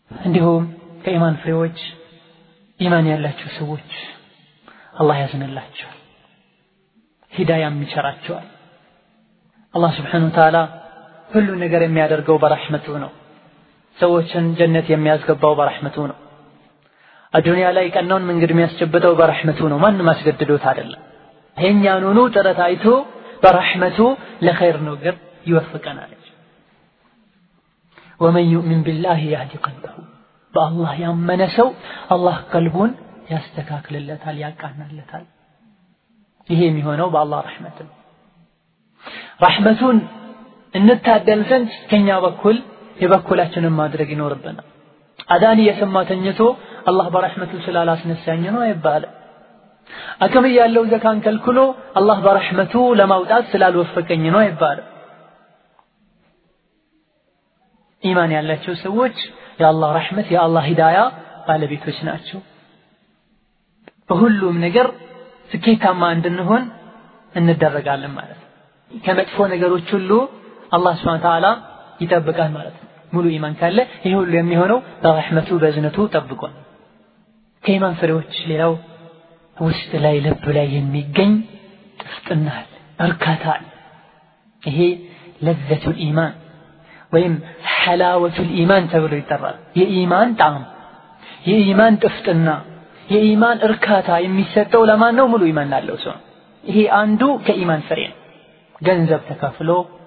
እንዲሁም ከኢማን ፍሬዎች ኢማን ያላቸው ሰዎች አላህ ያዝንላቸዋል፣ ሂዳያም ይቸራቸዋል። አላህ ስብሓነሁ ወተዓላ ሁሉ ነገር የሚያደርገው በረሕመቱ ነው። ሰዎችን ጀነት የሚያስገባው በረሕመቱ ነው። አዱንያ ላይ ቀናውን መንገድ የሚያስጨብጠው በረሕመቱ ነው። ማንም አስገድዶት አይደለም። የእኛኑኑ ጥረት አይቶ በረሕመቱ ለኸይር ነገር ይወፍቀናል። ወመን ዩእሚን ቢላህ ያህዲ ቀልበሁ በአላህ ያመነ ሰው አላህ ቀልቡን ያስተካክልለታል፣ ያቃናለታል። ይሄ የሚሆነው በአላህ ረሕመት ነው። ረሕመቱን እንታደል ዘንድ ከኛ በኩል የበኩላችንን ማድረግ ይኖርብናል። አዳን እየሰማ ተኝቶ አላህ በረሕመቱ ስላላስነሳኝ ነው አይባልም። አቅም ያለው ዘካን ከልክሎ አላህ በረሕመቱ ለማውጣት ስላልወፈቀኝ ነው አይባልም። ኢማን ያላቸው ሰዎች የአላህ ረሕመት የአላህ ሂዳያ ባለቤቶች ናቸው። በሁሉም ነገር ስኬታማ እንድንሆን እንደረጋለን ማለት ነው። ከመጥፎ ነገሮች ሁሉ አላህ ስብሐነ ወተዓላ ይጠብቃል ማለት ነው። ሙሉ ኢማን ካለ ይህ ሁሉ የሚሆነው በረሕመቱ በእዝነቱ ጠብቋል። ከኢማን ፍሬዎች ሌላው ውስጥ ላይ ልብ ላይ የሚገኝ ጥፍጥና አለ፣ እርካታ አለ። ይሄ ለዘቱል ኢማን ወይም ሐላወቱል ኢማን ተብሎ ይጠራል። የኢማን ጣዕም፣ የኢማን ጥፍጥና፣ የኢማን እርካታ የሚሰጠው ለማን ነው? ሙሉ ኢማን ላለው ሰው። ይሄ አንዱ ከኢማን ፍሬ ነው። ገንዘብ ተከፍሎ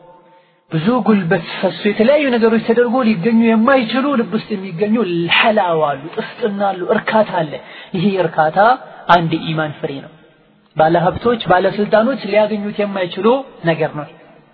ብዙ ጉልበት ፈሶ የተለያዩ ነገሮች ተደርጎ ሊገኙ የማይችሉ ልብ ውስጥ የሚገኙ ሐላዋ አሉ፣ ጥፍጥና አሉ፣ እርካታ አለ። ይሄ እርካታ አንድ ኢማን ፍሬ ነው። ባለሀብቶች፣ ባለስልጣኖች ሊያገኙት የማይችሉ ነገር ነው።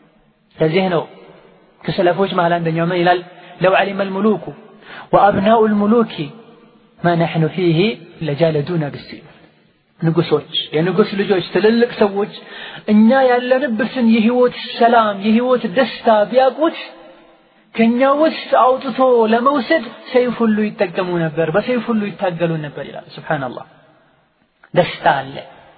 ለዚህ ነው ከሰለፎች መሃል አንደኛው ምን ይላል? ለው ዓሊመ ልሙሉኩ ወአብናኡ ልሙሉኪ ማ ነሕኑ ፊህ ለጃለዱና ብሲል ንጉሶች፣ የንጉስ ልጆች፣ ትልልቅ ሰዎች እኛ ያለንበትን የህይወት ሰላም የህይወት ደስታ ቢያውቁት ከኛ ውስጥ አውጥቶ ለመውሰድ ሰይፍ ሁሉ ይጠቀሙ ነበር፣ በሰይፍ ሁሉ ይታገሉ ነበር ይላል። ሱብሓነላህ። ደስታ አለ፣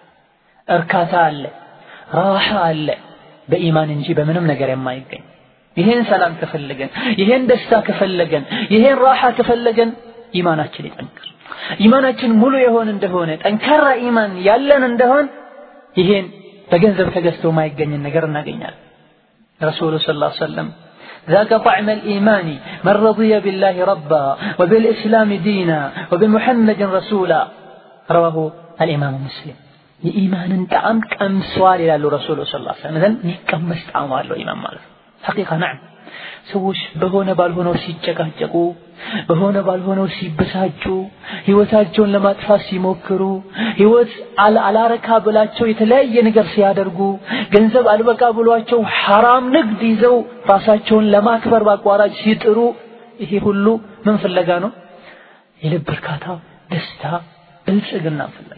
እርካታ አለ፣ ራሓ አለ በኢማን እንጂ በምንም ነገር የማይገኝ ይሄን ሰላም ከፈለገን ይሄን ደስታ ከፈለገን ይሄን ራሓ ከፈለገን ኢማናችን ይጠንክር። ኢማናችን ሙሉ የሆን እንደሆነ ጠንካራ ኢማን ያለን እንደሆን ይሄን በገንዘብ ተገዝቶ ማይገኝን ነገር እናገኛለን። ረሱሉ ሰለላሁ ዐለይሂ ወሰለም ذاك طعم الإيمان من رضي بالله ربا وبالإسلام دينا وبمحمد رسولا رواه الإمام مسلم የኢማንን ጣዕም ቀምሷል ይላሉ ረሱሉ ሰለላሁ ዐለይሂ ወሰለም። ዘንድ የሚቀመስ ጣዕም አለው ኢማን ማለት ሐቂቃ ነዓም ሰዎች በሆነ ባልሆነው ሲጨቃጨቁ በሆነ ባልሆነው ሲበሳጩ ህይወታቸውን ለማጥፋት ሲሞክሩ ህይወት አላረካ ብላቸው የተለያየ ነገር ሲያደርጉ ገንዘብ አልበቃ ብሏቸው ሐራም ንግድ ይዘው ራሳቸውን ለማክበር በአቋራጭ ሲጥሩ ይሄ ሁሉ ምን ፍለጋ ነው? የልብ እርካታ፣ ደስታ፣ ብልጽግና ፍለጋ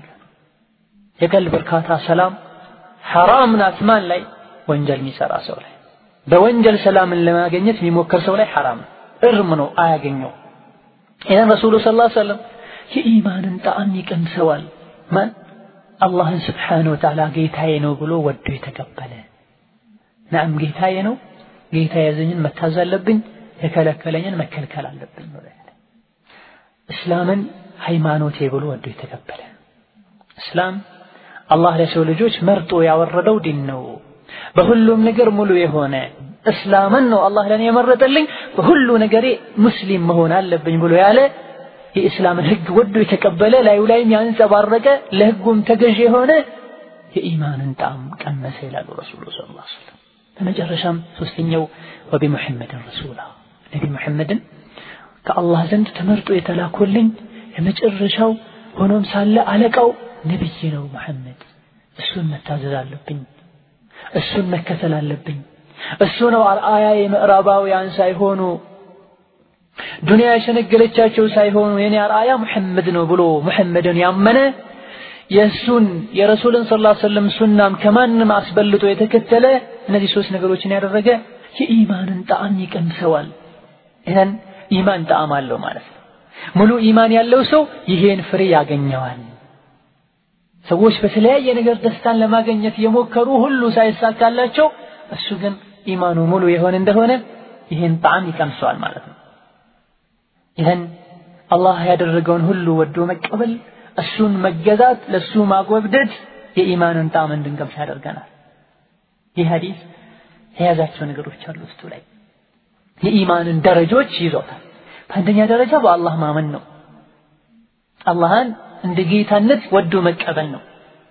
የቀልብ እርካታ፣ ሰላም ሐራም ናት ማን ላይ? ወንጀል የሚሰራ ሰው ላይ በወንጀል ሰላምን ለማግኘት የሚሞክር ሰው ላይ ሐራም እርም ነው፣ አያገኘው። ይህን ረሱሉ ሰለላሁ ዐለይሂ ወሰለም የኢማንን ጣዕም ይቀምሰዋል። ማን አላህን ስብሓነሁ ወተዓላ ጌታዬ ነው ብሎ ወዶ የተቀበለ ናም ጌታዬ ነው፣ ጌታ ያዘኝን መታዘዝ አለብኝ፣ የከለከለኝን መከልከል አለብኝ ነው ያለ። እስላምን ሃይማኖቴ ብሎ ወዶ የተቀበለ እስላም አላህ ለሰው ልጆች መርጦ ያወረደው ዲን ነው። በሁሉም ነገር ሙሉ የሆነ እስላምን ነው አላህ ለኔ የመረጠልኝ በሁሉ ነገሬ ሙስሊም መሆን አለብኝ ብሎ ያለ የእስላምን ህግ ወዶ የተቀበለ ላዩ ላይም ያንጸባረቀ ለህጉም ተገዥ የሆነ የኢማንን ጣዕም ቀመሰ ይላሉ ረሱሉ ሰለላሁ ዐለይሂ ወሰለም። በመጨረሻም ሶስተኛው ወቢሙሐመድን ረሱላ ነቢ ሙሐመድን ከአላህ ዘንድ ተመርጦ የተላኮልኝ የመጨረሻው ሆኖም ሳለ አለቃው ነብይ ነው ሙሐመድ። እሱን መታዘዝ አለብኝ፣ እሱን መከተል አለብኝ። እሱ ነው አርአያ የምዕራባውያን ሳይሆኑ ዱንያ የሸነገለቻቸው ሳይሆኑ የኔ አርአያ ሙሐመድ ነው ብሎ ሙሐመድን ያመነ የእሱን የረሱልን ሰለላሁ ዐለይሂ ወሰለም ሱናም ከማንም አስበልጦ የተከተለ እነዚህ ሶስት ነገሮችን ያደረገ የኢማንን ጣዕም ይቀምሰዋል። ይህን ኢማን ጣዕም አለው ማለት ነው። ሙሉ ኢማን ያለው ሰው ይሄን ፍሬ ያገኘዋል። ሰዎች በተለያየ ነገር ደስታን ለማግኘት የሞከሩ ሁሉ ሳይሳካላቸው እሱ ግን ኢማኑ ሙሉ የሆነ እንደሆነ ይሄን ጣዕም ይቀምሰዋል ማለት ነው። ይህን አላህ ያደረገውን ሁሉ ወዶ መቀበል፣ እሱን መገዛት፣ ለእሱ ማጎብደድ የኢማንን ጣዕም እንድንቀምስ ያደርገናል። ይህ ሐዲስ የያዛቸው ነገሮች አሉ ውስጡ ላይ የኢማንን ደረጆች ይዞታል። በአንደኛ ደረጃ በአላህ ማመን ነው። አላህን እንደ ጌታነት ወዶ መቀበል ነው።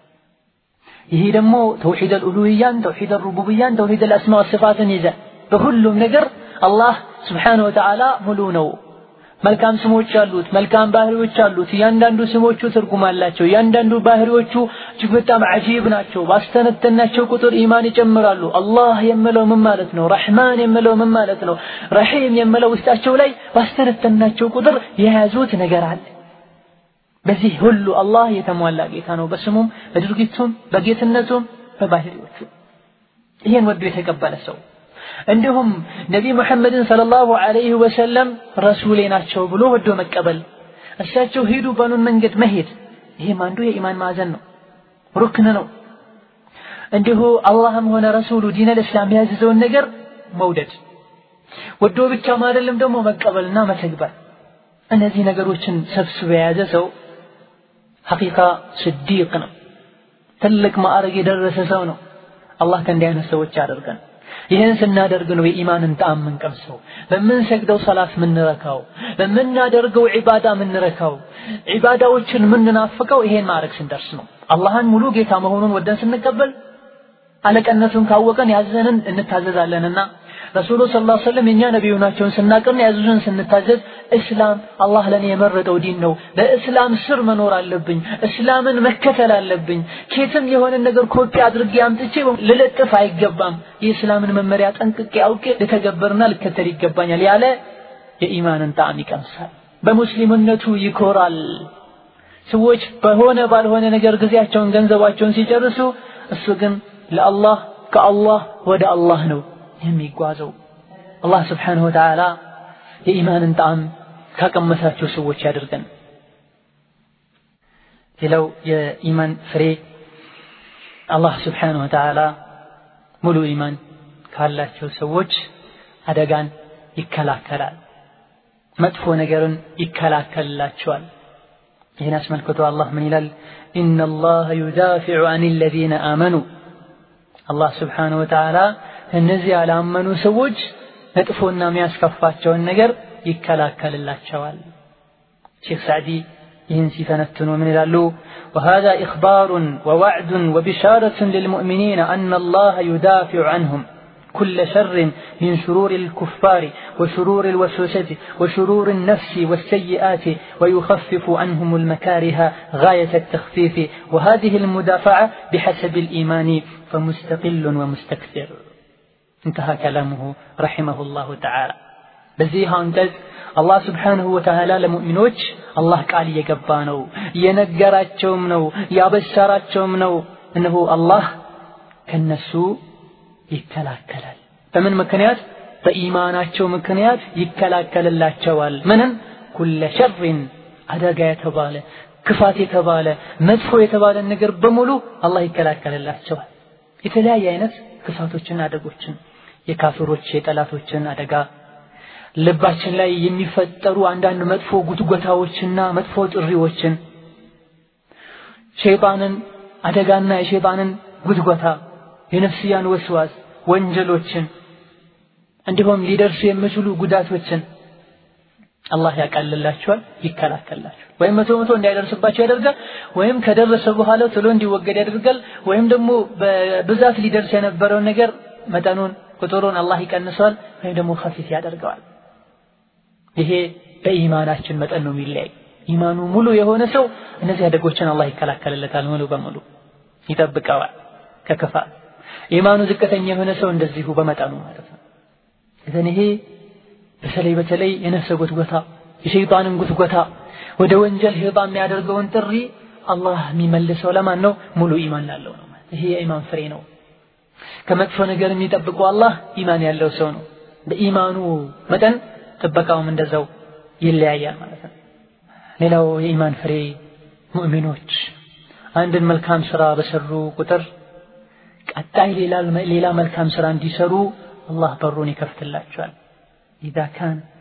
ይሄ ደግሞ ተውሂድ አልኡሉህያን፣ ተውሂድ አልሩቡብያን፣ ተውሂድ አልአስማ ወስፋትን ይዘን በሁሉም ነገር አላህ ስብሓነሁ ወተዓላ ሙሉ ነው። መልካም ስሞች አሉት፣ መልካም ባህሪዎች አሉት። እያንዳንዱ ስሞቹ ትርጉም አላቸው። እያንዳንዱ ባህሪዎቹ እጅግ በጣም አጂብ ናቸው። ባስተነተናቸው ቁጥር ኢማን ይጨምራሉ። አላህ የምለው ምን ማለት ነው? ረሕማን የምለው ምን ማለት ነው? ረሒም የምለው ውስጣቸው ላይ ባስተነተናቸው ቁጥር የያዙት ነገር አለ። በዚህ ሁሉ አላህ የተሟላ ጌታ ነው፣ በስሙም በድርጊቱም በጌትነቱም በባህሪዎቹ። ይህን ወዶ የተቀበለ ሰው እንዲሁም ነቢ ሙሐመድን ሰለላሁ ዐለይሂ ወሰለም ረሱሌ ናቸው ብሎ ወዶ መቀበል፣ እሳቸው ሂዱ በኑን መንገድ መሄድ፣ ይህም አንዱ የኢማን ማዕዘን ነው፣ ሩክን ነው። እንዲሁ አላህም ሆነ ረሱሉ ዲነል እስላም ያዘዘውን ነገር መውደድ፣ ወዶ ብቻም አይደለም ደግሞ መቀበልና መተግበር። እነዚህ ነገሮችን ሰብስቦ የያዘ ሰው ሐቂቃ ስዲቅ ነው፣ ትልቅ ማዕረግ የደረሰ ሰው ነው። አላህ ከእንዲህ አይነት ሰዎች ያደርገን። ይህን ስናደርግ ነው የኢማንን ጣዕም የምንቀምሰው። በምንሰግደው ሰላት ምንረካው፣ በምናደርገው ዒባዳ ምንረካው፣ ዒባዳዎችን ምንናፍቀው ይሄን ማድረግ ስንደርስ ነው። አላህን ሙሉ ጌታ መሆኑን ወደን ስንቀበል አለቀነቱን ካወቀን ያዘንን እንታዘዛለንና ረሱሉ ሰለላሁ ዐለይሂ ወሰለም የኛ ነቢዩ ናቸውን ስናቅርና ያዙንን ስንታዘዝ እስላም አላህ ለኔ የመረጠው ዲን ነው። በእስላም ስር መኖር አለብኝ። እስላምን መከተል አለብኝ። ኬትም የሆነ ነገር ኮፒ አድርጌ አምጥቼ ልለጥፍ አይገባም። የእስላምን መመሪያ ጠንቅቄ አውቄ ልተገበርና ልከተል ይገባኛል ያለ የኢማንን ጣዕም ይቀምሳል። በሙስሊምነቱ ይኮራል። ሰዎች በሆነ ባልሆነ ነገር ጊዜያቸውን ገንዘባቸውን ሲጨርሱ እሱ ግን ለአላህ ከአላህ ወደ አላህ ነው የሚጓዘው። አላህ ስብሓነሁ ወተዓላ የኢማንን ጣዕም ካቀመሳቸው ሰዎች ያድርገን። ሌላው የኢማን ፍሬ አላህ ስብሓነሁ ወተዓላ ሙሉ ኢማን ካላቸው ሰዎች አደጋን ይከላከላል፣ መጥፎ ነገርን ይከላከልላቸዋል። ይህን አስመልክቶ አላህ ምን ይላል? ኢነላህ ዩዳፊዑ አን ለዚነ አመኑ አላህ ስብሓነሁ ወተዓላ እነዚህ ያላመኑ ሰዎች መጥፎና የሚያስከፋቸውን ነገር ይከላከልላቸዋል። ሼክ ሳዕዲ ይህን ሲተነትኑ ምን ይላሉ? وهذا إخبار ووعد وبشارة للمؤمنين أن الله يدافع عنهم كل شر من شرور الكفار وشرور الوسوسة وشرور النفس والسيئات ويخفف عنهم المكاره غاية التخفيف وهذه المدافعة بحسب الإيمان فمستقل ومستكثر انتهى كلامه رحمه الله تعالى በዚህ አንቀጽ አላህ ስብሓንሁ ወተዓላ ለሙእሚኖች አላህ ቃል እየገባ ነው፣ እየነገራቸውም ነው፣ ያበሰራቸውም ነው። እነሆ አላህ ከነሱ ይከላከላል። በምን ምክንያት? በኢማናቸው ምክንያት ይከላከልላቸዋል። ምንም ኩለ ሸርን አደጋ የተባለ ክፋት የተባለ መጥፎ የተባለ ነገር በሙሉ አላህ ይከላከልላቸዋል። የተለያየ አይነት ክፋቶችን፣ አደጎችን የካፍሮች የጠላቶችን አደጋ ልባችን ላይ የሚፈጠሩ አንዳንድ መጥፎ ጉትጎታዎችና መጥፎ ጥሪዎችን ሸይጣንን አደጋና የሸይጣንን ጉትጎታ የነፍስያን ወስዋስ ወንጀሎችን እንዲሁም ሊደርሱ የሚችሉ ጉዳቶችን አላህ ያቃልላቸዋል፣ ይከላከልላቸዋል። ወይም መቶ መቶ እንዳይደርስባቸው ያደርጋል፣ ወይም ከደረሰ በኋላ ቶሎ እንዲወገድ ያደርጋል፣ ወይም ደግሞ በብዛት ሊደርስ የነበረውን ነገር መጠኑን ቁጥሩን አላህ ይቀንሰዋል፣ ወይም ደግሞ ከፊት ያደርገዋል። ይሄ በኢማናችን መጠን ነው የሚለያይ። ኢማኑ ሙሉ የሆነ ሰው እነዚህ አደጎችን አላህ ይከላከልለታል፣ ሙሉ በሙሉ ይጠብቀዋል ከክፋት። ኢማኑ ዝቅተኛ የሆነ ሰው እንደዚሁ በመጠኑ ማለት ነው። እዘን ይሄ በተለይ በተለይ የነፍሰ ጉትጎታ የሸይጣንን ጉትጎታ ወደ ወንጀል ሸይጣን የሚያደርገውን ጥሪ አላህ የሚመልሰው ለማን ነው? ሙሉ ኢማን ላለው ነው። ይሄ የኢማን ፍሬ ነው። ከመጥፎ ነገር የሚጠብቀው አላህ ኢማን ያለው ሰው ነው። በኢማኑ መጠን ጥበቃውም እንደዛው ይለያያል ማለት ነው። ሌላው የኢማን ፍሬ ሙእሚኖች አንድን መልካም ስራ በሰሩ ቁጥር ቀጣይ ሌላ መልካም ስራ እንዲሰሩ አላህ በሩን ይከፍትላቸዋል። ኢዛ ካን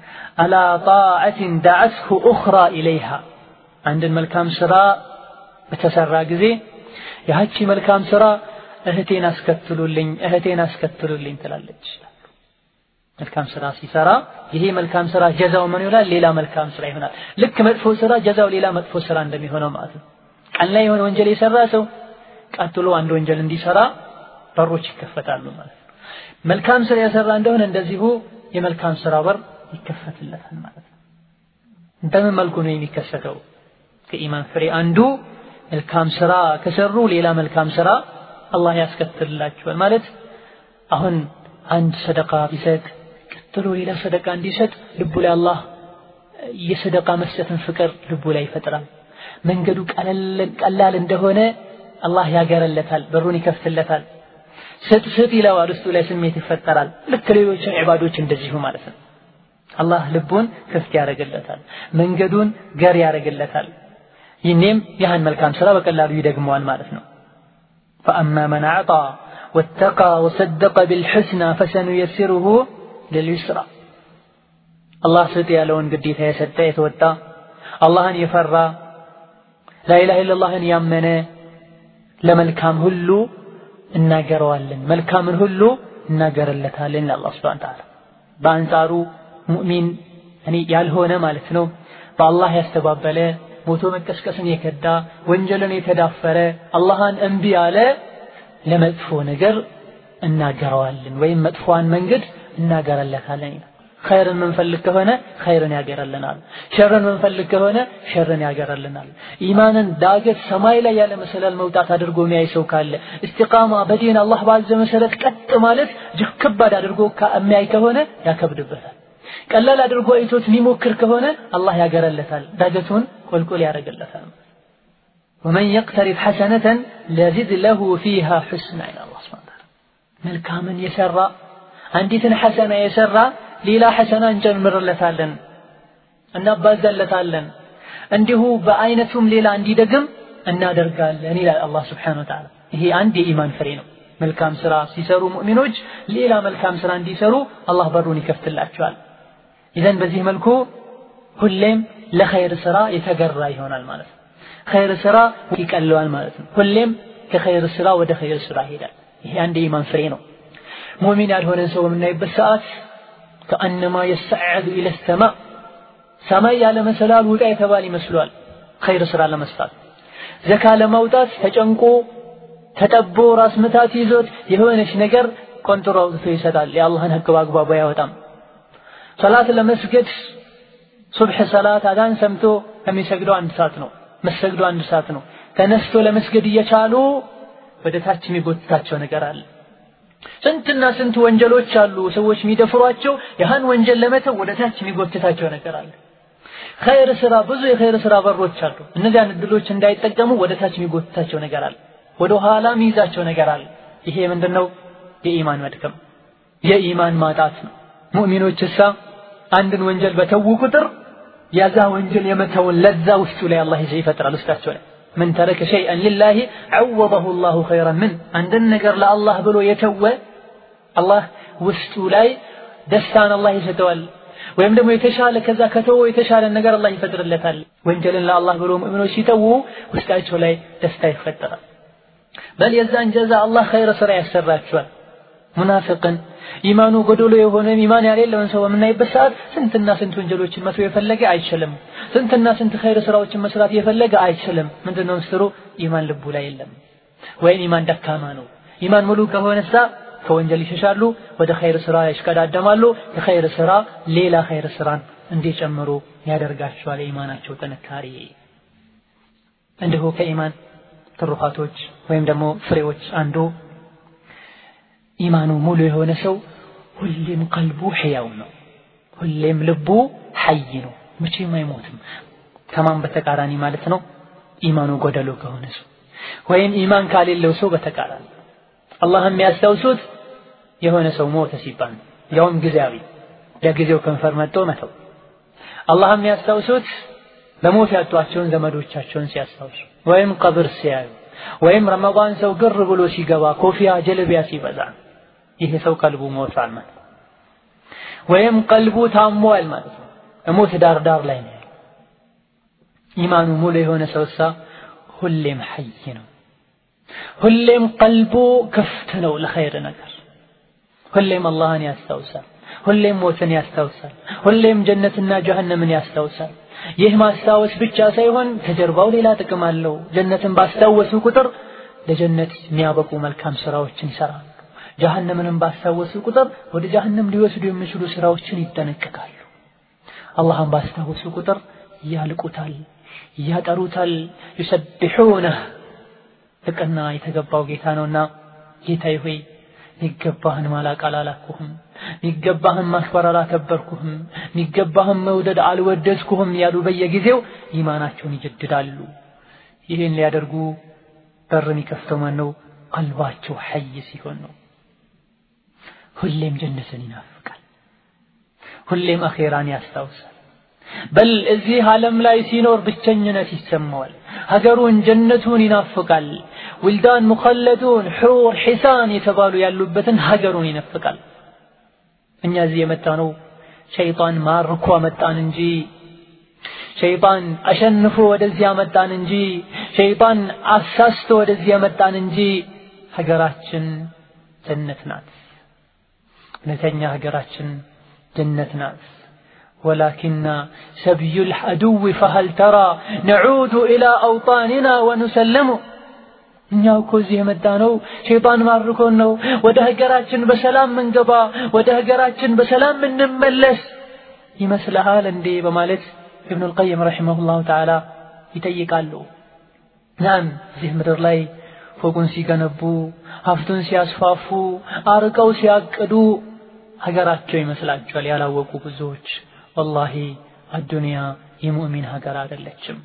አላ ጣዓትን ዳዓትሁ ኡኽራ ኢለይሃ አንድን መልካም ስራ በተሰራ ጊዜ ያቺ መልካም ስራ እህቴን አስከትሉልኝ እህቴን አስከትሉልኝ ትላለች። መልካም ስራ ሲሰራ ይሄ መልካም ስራ ጀዛው ምን ይሆናል? ሌላ መልካም ስራ ይሆናል። ልክ መጥፎ ስራ ጀዛው ሌላ መጥፎ ስራ እንደሚሆነው ማለት ነው። ቀን ላይ የሆነ ወንጀል የሰራ ሰው ቀጥሎ አንድ ወንጀል እንዲሰራ በሮች ይከፈታሉ ማለት ነው። መልካም ስራ የሰራ እንደሆነ እንደዚሁ የመልካም ስራ በር ይከፈትለታል ማለት ነው። በምን መልኩ ነው የሚከሰተው? ከኢማን ፍሬ አንዱ መልካም ስራ ከሰሩ ሌላ መልካም ስራ አላህ ያስከትልላቸዋል ማለት አሁን አንድ ሰደቃ ቢሰጥ ቀጥሎ ሌላ ሰደቃ እንዲሰጥ ልቡ ላይ አላህ የሰደቃ መስጠትን ፍቅር ልቡ ላይ ይፈጥራል። መንገዱ ቀላል እንደሆነ አላህ ያገረለታል፣ በሩን ይከፍትለታል። ስጥ ስጥ ይለዋል፣ ውስጡ ላይ ስሜት ይፈጠራል። ልክ ሌሎች ዒባዶች እንደዚሁ ማለት ነው። አላህ ልቡን ክፍት ያደርግለታል፣ መንገዱን ገር ያደርግለታል። ይህኔም ያህን መልካም ስራ በቀላሉ ይደግመዋል ማለት ነው። ፈአማ መን አዕጣ ወተቃ ወሰደቀ ቢልሑስና ፈሰኑየሲሩሁ ልልዩስራ አላህ ስጥ ያለውን ግዴታ የሰጠ የተወጣ አላህን የፈራ ላኢላሃ ኢለላህን ያመነ ለመልካም ሁሉ እናገረዋለን መልካምን ሁሉ እናገርለታለን ለአላህ ሱብሓነሁ ወተዓላ በአንጻሩ ሙእሚን እኔ ያልሆነ ማለት ነው በአላህ ያስተባበለ ሞቶ መቀስቀስን የከዳ ወንጀልን የተዳፈረ አላህን እምቢ ያለ ለመጥፎ ነገር እናገረዋለን ወይም መጥፎዋን መንገድ እናገረለታለን ይላል። ኸይርን ምንፈልግ ከሆነ ኸይርን ያገረልናል። ሸርን ምንፈልግ ከሆነ ሸርን ያገረልናል። ኢማንን ዳገት ሰማይ ላይ ያለ መሰላል መውጣት አድርጎ የሚያይ ሰው ካለ እስቲቃማ በዲን አላህ ባዘ መሰረት ቀጥ ማለት እጅግ ከባድ አድርጎ የሚያይ ከሆነ ያከብድበታል። ቀላል አድርጎ አይቶት የሚሞክር ከሆነ አላህ ያገረለታል፣ ዳገቱን ቁልቁል ያደርግለታል። ወመን የቅተሪፍ ሐሰነተን ለዚድ ለሁ ፊሃ ሑስና ይላል አላህ ሱብሓነሁ ወተዓላ። መልካምን የሰራ አንዲትን ሐሰና የሰራ ሌላ ሐሰና እንጨምርለታለን፣ እናባዛለታለን። እንዲሁ በአይነቱም ሌላ እንዲደግም እናደርጋለን ይላል አላህ ሱብሓነሁ ወተዓላ። ይሄ አንድ የኢማን ፍሬ ነው። መልካም ስራ ሲሰሩ ሙእሚኖች ሌላ መልካም ስራ እንዲሰሩ አላህ በሩን ይከፍትላቸዋል። ኢዘን በዚህ መልኩ ሁሌም ለኸይር ስራ የተገራ ይሆናል ማለት ነው። ኸይር ስራ ይቀለዋል ማለት ነው። ሁሌም ከኸይር ስራ ወደ ኸይር ስራ ይሄዳል። ይሄ አንድ የኢማን ፍሬ ነው። ሙእሚን ያልሆነን ሰው በምናይበት ሰዓት ከአነማ የሰዓዱ ኢለ ሰማ ሰማይ ያለ መሰላል ውጣ የተባለ ይመስሏል። ኸይር ስራ ለመስራት ዘካ ለማውጣት ተጨንቆ ተጠቦ ራስ ምታት ይዞት የሆነች ነገር ቆንጥሮ አውጥቶ ይሰጣል። የአላህን ህግ በአግባቡ አያወጣም። ሰላት ለመስገድ ሱብሕ ሰላት አዳን ሰምቶ ከሚሰግደው አንድ ሰዓት ነው። መሰግደው አንድ ሰዓት ነው። ተነስቶ ለመስገድ እየቻሉ ወደ ታች የሚጎትታቸው ነገር አለ። ስንትና ስንት ወንጀሎች አሉ ሰዎች የሚደፍሯቸው። ያህን ወንጀል ለመተው ወደ ታች የሚጎትታቸው ነገር አለ። ኸይር ስራ ብዙ የኸይር ስራ በሮች አሉ። እነዚያን እድሎች እንዳይጠቀሙ ወደ ታች የሚጎትታቸው ነገር አለ። ወደ ኋላ የሚይዛቸው ነገር አለ። ይሄ ምንድነው? የኢማን መድከም፣ የኢማን ማጣት ነው። ሙእሚኖች እሳ አንድን ወንጀል በተዉ ቁጥር ያዛ ወንጀል የመተውን ለዛ ውስጡ ላይ አላህ ይዘ ይፈጥራል ውስጣቸው ላይ من ترك شيئا لله عوضه الله خيرا منه አንድን ነገር ለአላህ ብሎ የተወ አላህ ውስጡ ላይ ደስታን አላህ ይሰጠዋል። ወይም ደግሞ የተሻለ ከዛ ከተወ የተሻለ ነገር አላህ ይፈጥርለታል። ወንጀልን ለአላህ ብሎ ሙእሚኖች ሲተዉ ውስጣቸው ላይ ደስታ ይፈጠራል። በል የዛን ጀዛ አላህ ኸይረ ስራ ያሰራቸዋል። ሙናፊቅን ኢማኑ ጎዶሎ የሆነ ኢማን ያሌለውን ሰው በምናይበት ሰዓት ስንትና ስንት ወንጀሎችን መተው የፈለገ አይችልም። ስንትና ስንት ኸይር ስራዎችን መስራት የፈለገ አይችልም። ምንድነው ምስጢሩ? ኢማን ልቡ ላይ የለም፣ ወይም ኢማን ደካማ ነው። ኢማን ሙሉ ከሆነሳ ከወንጀል ይሸሻሉ፣ ወደ ኸይር ስራ ይሽቀዳደማሉ። የኸይር ስራ ሌላ ኸይር ስራን እንዲጨምሩ ያደርጋቸዋል። የኢማናቸው ጥንካሬ እንዲሁ ከኢማን ትሩፋቶች ወይም ደግሞ ፍሬዎች አንዱ ኢማኑ ሙሉ የሆነ ሰው ሁሌም ቀልቡ ሕያው ነው። ሁሌም ልቡ ሐይ ነው፣ መቼም አይሞትም። ከማን በተቃራኒ ማለት ነው? ኢማኑ ጎደሎ ከሆነ ሰው ወይም ኢማን ካሌለው ሰው በተቃራኒ አላህ የሚያስታውሱት የሆነ ሰው ሞተ ሲባል ነው፣ ያውም ጊዜያዊ ለጊዜው ከንፈር መጥቶ መተው። አላህ የሚያስታውሱት በሞት ያጧቸውን ዘመዶቻቸውን ሲያስታውሱ ወይም ቀብር ሲያዩ ወይም ረመዳን ሰው ግር ብሎ ሲገባ ኮፊያ ጀለቢያ ሲበዛ ይሄ ሰው ቀልቡ ሞቷል ማለት ወይም ቀልቡ ታሟል ማለት ነው። እሞት ዳር ዳር ላይ ነው ያለው። ኢማኑ ሙሉ የሆነ ሰውሳ ሁሌም ሐይ ነው። ሁሌም ቀልቡ ክፍት ነው ለኸይር ነገር። ሁሌም አላህን ያስታውሳል። ሁሌም ሞትን ያስታውሳል። ሁሌም ጀነትና ጀሀነምን ያስታውሳል። ይህ ማስታወስ ብቻ ሳይሆን ከጀርባው ሌላ ጥቅም አለው። ጀነትን ባስታወሱ ቁጥር ለጀነት የሚያበቁ መልካም ስራዎችን ይሰራሉ። ጀሀነምንም ባስታወሱ ቁጥር ወደ ጀሀነም ሊወስዱ የሚችሉ ስራዎችን ይጠነቀቃሉ። አላህን ባስታወሱ ቁጥር ያልቁታል፣ ያጠሩታል። ዩሰቢሑነህ ልቅና የተገባው ጌታ ነውና ጌታዬ ሆይ ሚገባህን ማላቅ አላላኩህም፣ ሚገባህን ማክበር አላከበርኩህም፣ ሚገባህን መውደድ አልወደድኩህም ያሉ በየጊዜው ኢማናቸውን ይጀድዳሉ። ይህን ሊያደርጉ በር የሚከፍተው ማን ነው? ቀልባቸው ሐይ ሲሆን ነው። ሁሌም ጀነትን ይናፍቃል። ሁሌም አኼራን ያስታውሳል። በል እዚህ ዓለም ላይ ሲኖር ብቸኝነት ይሰማዋል። ሀገሩን ጀነቱን ይናፍቃል። ውልዳን ሙኸለዱን ሑር ሒሳን የተባሉ ያሉበትን ሀገሩን ይናፍቃል። እኛ እዚህ የመጣ ነው ሸይጣን ማርኮ መጣን እንጂ ሸይጣን አሸንፎ ወደዚህ መጣን እንጂ ሸይጣን አሳስቶ ወደዚህ መጣን እንጂ ሀገራችን ጀነት ናት። እውነተኛ ሀገራችን ጀነት ናት። ولكن سبي العدو فهل ترى نعود إلى أوطاننا ونسلم እኛ እኮ እዚህ የመጣ ነው ሸይጣን ማርኮን ነው ወደ ሀገራችን በሰላም ምንገባ ወደ ሀገራችን በሰላም ምንመለስ ይመስልሃል እንዴ በማለት ኢብኑ ልቀይም ረሒመሁላሁ ተዓላ ይጠይቃሉ ናም እዚህ ምድር ላይ ፎቁን ሲገነቡ ሀብቱን ሲያስፋፉ አርቀው ሲያቅዱ ሀገራቸው ይመስላቸዋል ያላወቁ ብዙዎች ወላሂ አዱንያ የሙእሚን ሀገር አይደለችም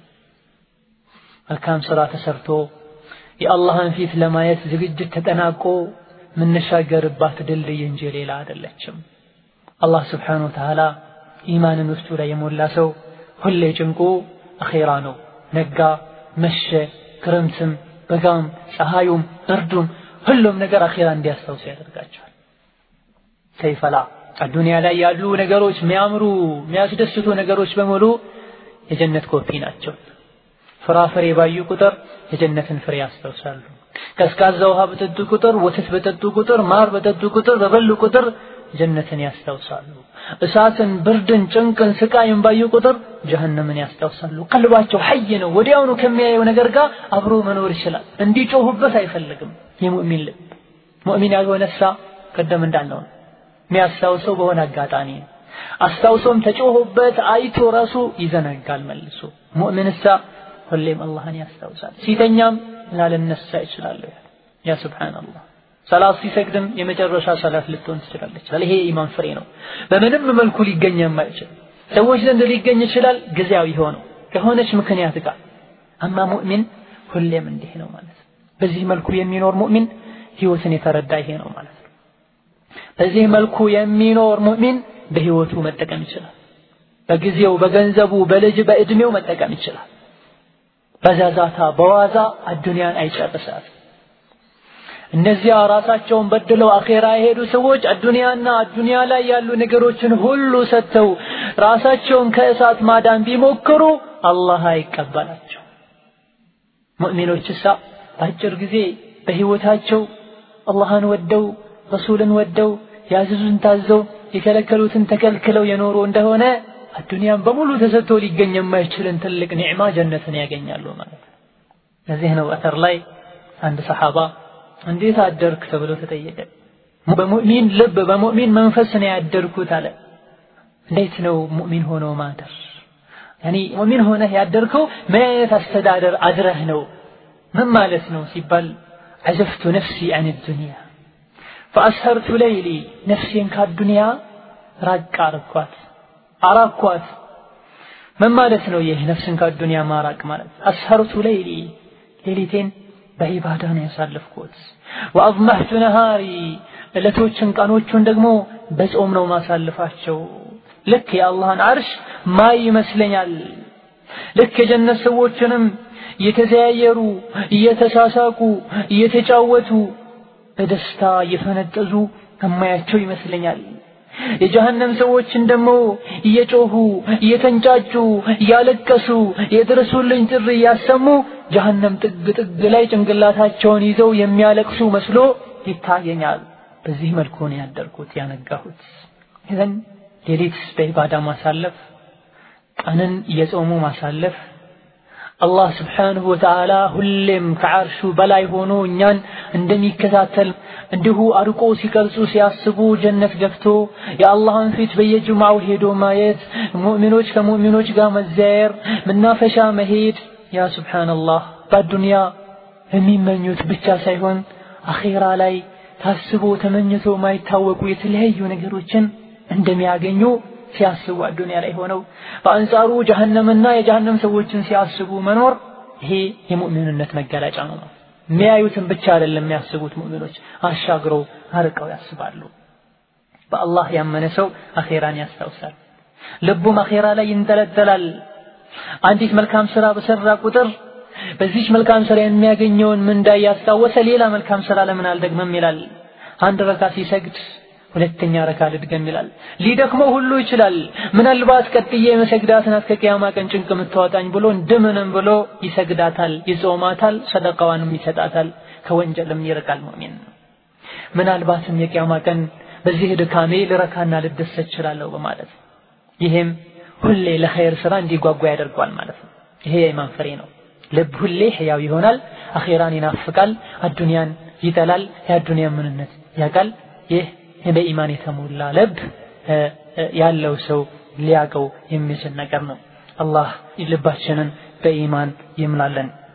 መልካም ስራ ተሰርቶ የአላህን ፊት ለማየት ዝግጅት ተጠናቆ የምንሻገርባት ድልድይ እንጂ ሌላ አይደለችም አላህ ስብሓን ወተዓላ ኢማንን ውስጡ ላይ የሞላ ሰው ሁሌ ጭንቁ አኼራ ነው ነጋ መሸ ክረምትም በጋም ፀሐዩም እርዱም ሁሉም ነገር አኼራ እንዲያስታውሱ ያደርጋቸዋል ከይፈላ አዱንያ ላይ ያሉ ነገሮች የሚያምሩ የሚያስደስቱ ነገሮች በሙሉ የጀነት ኮፒ ናቸው ፍራፍሬ ባዩ ቁጥር የጀነትን ፍሬ ያስታውሳሉ ቀዝቃዛ ውሃ በጠጡ ቁጥር ወተት በጠጡ ቁጥር ማር በጠጡ ቁጥር በበሉ ቁጥር ጀነትን ያስታውሳሉ እሳትን ብርድን ጭንቅን ስቃይን ባዩ ቁጥር ጀሀነምን ያስታውሳሉ ቀልባቸው ሐይ ነው ወዲያውኑ ከሚያየው ነገር ጋር አብሮ መኖር ይችላል እንዲጮሁበት አይፈልግም የሙእሚን ልብ ሙእሚን ያልሆነ ሳ ቀደም እንዳልነው የሚያስታውሰው በሆነ አጋጣሚ ነው አስታውሶም ተጮሆበት አይቶ ራሱ ይዘነጋል መልሶ ሙእሚንሳ ሁሌም አላህን ያስታውሳል ሲተኛም ላለነሳ ይችላል ያ ሱብሓንአላህ ሰላት ሲሰግድም የመጨረሻ ሰላት ልትሆን ትችላለች ይሄ ኢማን ፍሬ ነው በምንም መልኩ ሊገኝ የማይችል ሰዎች ዘንድ ሊገኝ ይችላል ጊዜያዊ ሆነው ከሆነች ምክንያት ጋር አማ ሙእሚን ሁሌም እንዲህ ነው ማለት ነው በዚህ መልኩ የሚኖር ሙእሚን ህይወትን የተረዳ ይሄ ነው ማለት ነው በዚህ መልኩ የሚኖር ሙእሚን በህይወቱ መጠቀም ይችላል በጊዜው በገንዘቡ በልጅ በእድሜው መጠቀም ይችላል በዛዛታ በዋዛ አዱንያን አይጨርሳት እነዚያ ራሳቸውን በድለው አኼራ የሄዱ ሰዎች አዱንያና አዱንያ ላይ ያሉ ነገሮችን ሁሉ ሰጥተው ራሳቸውን ከእሳት ማዳን ቢሞክሩ አላህ አይቀበላቸው ሙእሚኖችሳ በአጭር ጊዜ በህይወታቸው አላህን ወደው ረሱልን ወደው ያዘዙን ታዘው የከለከሉትን ተከልክለው የኖሩ እንደሆነ አዱንያን በሙሉ ተሰጥቶ ሊገኝ የማይችልን ትልቅ ኒዕማ ጀነትን ያገኛሉ ማለት ነው ለዚህ ነው አተር ላይ አንድ ሰሓባ እንዴት አደርክ ተብሎ ተጠየቀ በሙእሚን ልብ በሙእሚን መንፈስ ነው ያደርኩት አለ እንዴት ነው ሙእሚን ሆኖ ማደር ያኒ ሙእሚን ሆነህ ያደርከው ምን አይነት አስተዳደር አድረህ ነው ምን ማለት ነው ሲባል عزفت نفسي عن الدنيا فأسهرت ليلي نفسي كالدنيا راق አረኳት አራኳት ምን ማለት ነው ይህ ነፍስን ከአዱንያ ማራቅ ማለት አስሀርቱ ለይሊ ሌሊቴን በዒባዳ ነው ያሳለፍኩት ወአዝመሕቱ ነሃሪ ዕለቶችን ቀኖቹን ደግሞ በጾም ነው ማሳልፋቸው ልክ የአላህን አርሽ ማይ ይመስለኛል ልክ የጀነት ሰዎችንም እየተዘያየሩ እየተሳሳቁ እየተጫወቱ በደስታ እየፈነጠዙ ከማያቸው ይመስለኛል የጀሃነም ሰዎችን ደግሞ እየጮሁ እየተንጫጩ እያለቀሱ የድረሱልኝ ጥሪ እያሰሙ ጀሃነም ጥግ ጥግ ላይ ጭንቅላታቸውን ይዘው የሚያለቅሱ መስሎ ይታየኛል። በዚህ መልኩ ነው ያደርኩት ያነጋሁት። ይዘን ሌሊት በኢባዳ ማሳለፍ፣ ቀንን እየጾሙ ማሳለፍ አላህ ስብሓንሁ ወተዓላ ሁሌም ከዓርሹ በላይ ሆኖ እኛን እንደሚከታተል እንዲሁ አርቆ ሲቀርጹ ሲያስቡ ጀነት ገብቶ የአላህን ፊት በየጅማው ሄዶ ማየት፣ ሙእሚኖች ከሙእሚኖች ጋር መዘያየር፣ መናፈሻ መሄድ ያ ስብሓንላህ በአዱንያ የሚመኙት ብቻ ሳይሆን አኼራ ላይ ታስቦ ተመኝቶ ማይታወቁ የተለያዩ ነገሮችን እንደሚያገኙ ሲያስቡ አዱንያ ላይ ሆነው በአንጻሩ ጀሀነምና የጀሀነም ሰዎችን ሲያስቡ መኖር ይሄ የሙእሚንነት መገለጫ ነው። የሚያዩትን ብቻ አይደለም የሚያስቡት ሙእሚኖች አሻግረው አርቀው ያስባሉ። በአላህ ያመነ ሰው አኼራን ያስታውሳል። ልቡም አኼራ ላይ ይንጠለጠላል። አንዲት መልካም ስራ በሰራ ቁጥር በዚች መልካም ስራ የሚያገኘውን ምንዳ እያስታወሰ ሌላ መልካም ስራ ለምን አልደግመም ይላል። አንድ ረካ ሲሰግድ ሁለተኛ ረካ ልድገም ይላል። ሊደክመው ሁሉ ይችላል። ምናልባት ቀጥዬ መሰግዳት ናት ከቂያማ ቀን ጭንቅ የምታወጣኝ ብሎ እንደምንም ብሎ ይሰግዳታል፣ ይጾማታል፣ ሰደቃዋንም ይሰጣታል፣ ከወንጀልም ይርቃል ሙእሚን። ምናልባትም የቂያማ ቀን በዚህ ድካሜ ልረካና ልደሰት እችላለሁ በማለት ይሄም ሁሌ ለኸይር ስራ እንዲጓጓ ያደርገዋል ማለት ነው። ይሄ የኢማን ፍሬ ነው። ልብ ሁሌ ሕያው ይሆናል፣ አኼራን ይናፍቃል፣ አዱንያን ይጠላል፣ የአዱንያን ምንነት ያውቃል። ይህ በኢማን የተሞላ ልብ ያለው ሰው ሊያቀው የሚችል ነገር ነው። አላህ ልባችንን በኢማን ይምላለን።